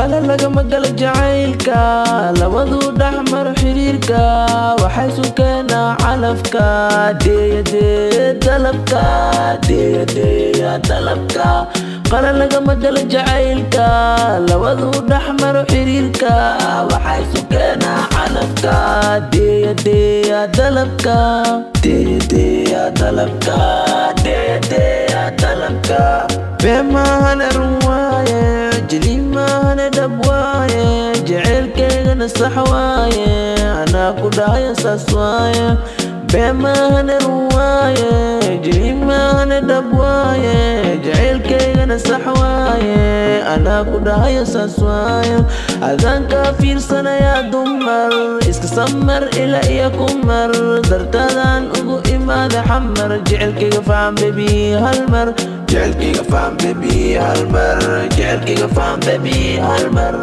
qala lagama gala jacaylka labaduu dhexmar xiriirka waxay sukeenaa calafka deeyadee dalabka deeyadeeya dalabka qala lagama gala jacaylka labaduu dhexmar xiriirka waxay sukeenaa calafka deeyadeeya dalabka deeyadeeya dalabka deeyadeeya dalabka beemahane run waaye jiliimahane dhab waaye jaceylkeygana sax waaye anaa ku dhahaya saas waaye beemahane run waaye jiliimahane dhab waaye jaceylkeygana sax waaye anaa ku dhahaya saas waaye adaan kaa fiirsanayaa dumar iska samar ila iyo kumar dartadaan ugu imaada xamar jecelkayga faham bebi hal mar jecelkayga faham bebi hal mar jecelkayga faham bebi hal mar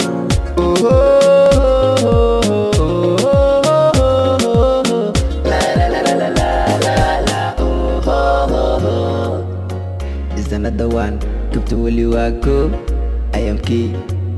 is another one kabta weli waa ko ayamkii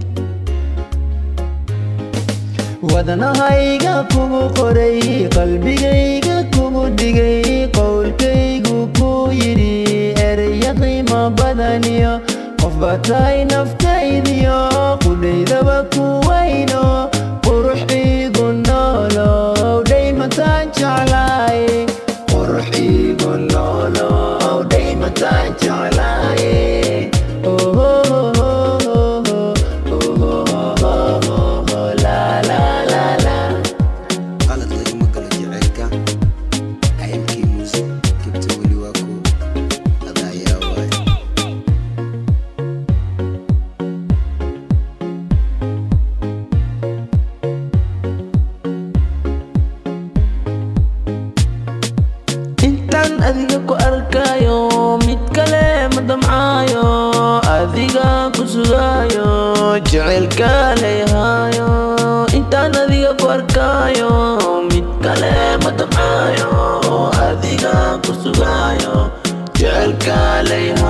wadanahayga kugu qoray qalbigayga kugu dhigay qowlkaygu ku yidhi ereya qiimo badaniyo qof baa tahay naftaydiyo qudhaydaba ku wayno qurux iigu noolow dhaymataan jeclaay qurux iigu noolow dhaymataan jeclaay qalad lagama galo jaceylka ayamkii muuse kibta weli waa ku adaayaa waaye intaan adiga ku arkayo mid kale ma damcaayo adiga ku sugaayo jaceylka leeyahaayo intaan adiga ku arkayo mid kale ma damcaayo adiga ku sugaayo jaceylka leeyahaayo